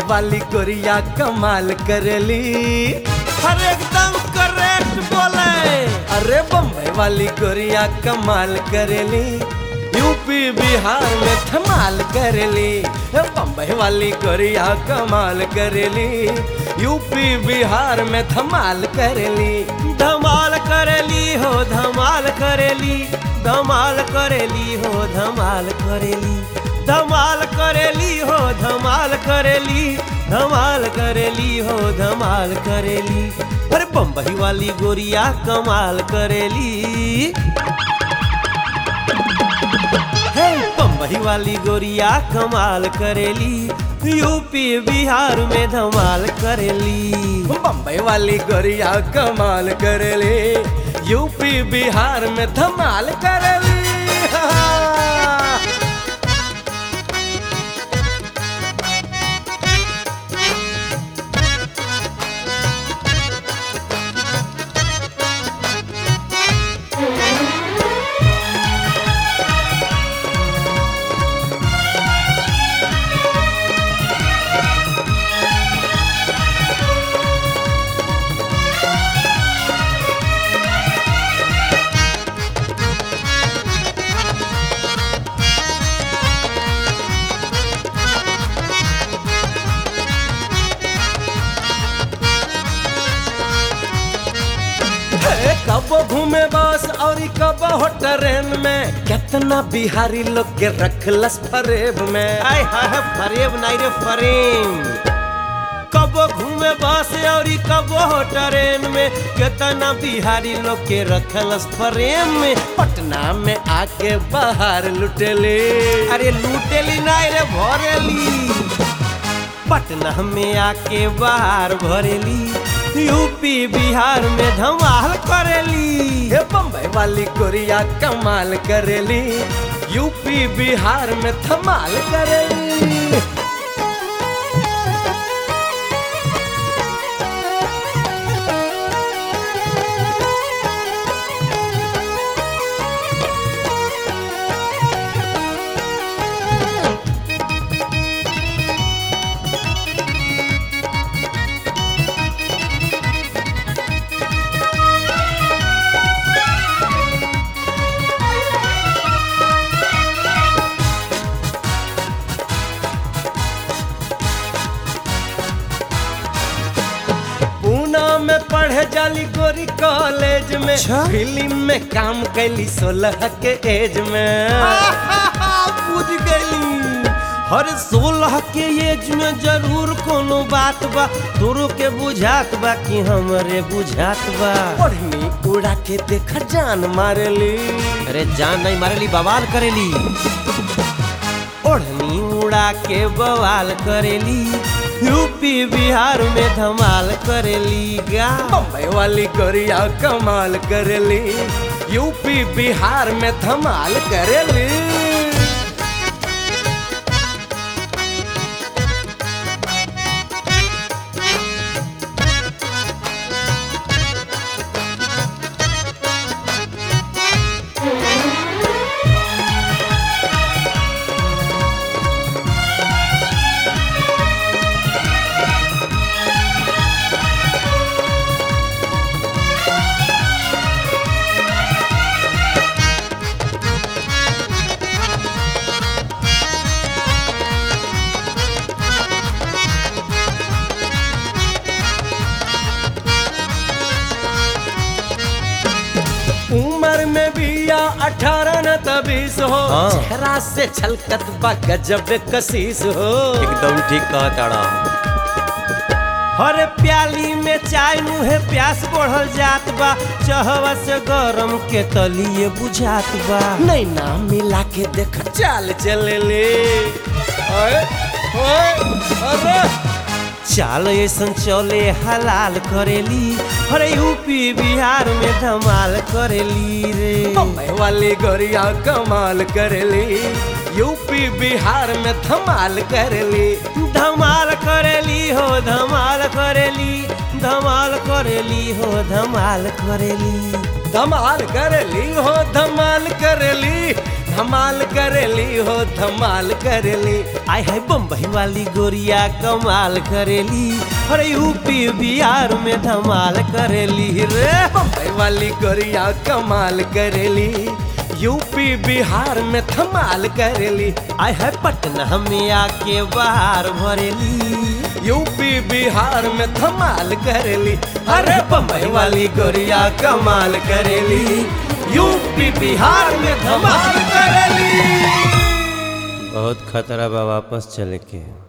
वाली गोरिया कमाल करेली हर एकदम करेक्ट बोले अरे बम्बई वाली गोरिया कमाल करेली यूपी बिहार में धमाल करेली बम्बई वाली गोरिया कमाल करेली यूपी बिहार में धमाल करेली धमाल करेली हो धमाल करेली धमाल करेली हो धमाल करेली धमाल करेली हो धमाल करेली धमाल करेली हो धमाल करेली अरे बम्बई वाली गोरिया कमाल करेली हे बम्बई वाली गोरिया कमाल करेली यूपी बिहार में धमाल करेली बम्बई वाली गोरिया कमाल करेली यूपी बिहार में धमाल करेली हे, कब घूमे बस और कब हो ट्रेन में कितना बिहारी लोग के रखलस फरेब में आय हाय फरेब नहीं रे फरेम कबो घूमे बस और कबो हो ट्रेन में कितना बिहारी लोग के रखलस फरेम में पटना में आके बाहर लुटेले अरे लूटेली नहीं रे भरेली पटना में आके बाहर भरेली यूपी बिहार में धमाल करेली हे बम्बई वाली गोरिया कमाल करेली यूपी बिहार में धमाल करेली पूना में पढ़े जाली गोरी कॉलेज में अच्छा? फिल्म में काम कैली सोलह के एज में बुझ गई हर सोलह के एज में जरूर कोनो बात बा तोरो के बुझात बा कि हमरे बुझात बा ओढ़नी उड़ा के देख जान मारली अरे जान नहीं मारेली बवाल करेली ओढ़नी उड़ा के बवाल करेली यूपी बिहार में धमाल करेली गा बम्बई वाली गोरिया कमाल करेली यूपी बिहार में धमाल करेली उम्र में बिया अठारह न तबीस हो हाँ। चेहरा से छलकत बा गजब कसीस हो एकदम ठीक कहा ताड़ा हरे प्याली में चाय मुहे प्यास बढ़ल जात बा चहवा से गरम के तलिए बुझात बा नहीं ना मिला के देख चाल चले ले ओए ओए अरे चाल ऐसन चले हलाल करेली अरे यूपी बिहार में धमाल करेली रे बम्बई वाली गोरिया कमाल करेली यूपी बिहार में धमाल करेली धमाल करेली हो धमाल करेली धमाल करेली हो धमाल करेली धमाल करेली हो धमाल करेली धमाल करेली हो धमाल करेली आय है बम्बई वाली गोरिया कमाल करेली अरे यूपी बिहार में धमाल करेली रे बम्बई वाली गोरिया कमाल करेली यूपी बिहार में धमाल करेली आय है पटना में आके बाहर भरेली यूपी बिहार में धमाल करेली अरे बम्बई वाली गोरिया कमाल करेली यूपी बिहार में धमाल करेली बहुत खतरा बा वापस चले के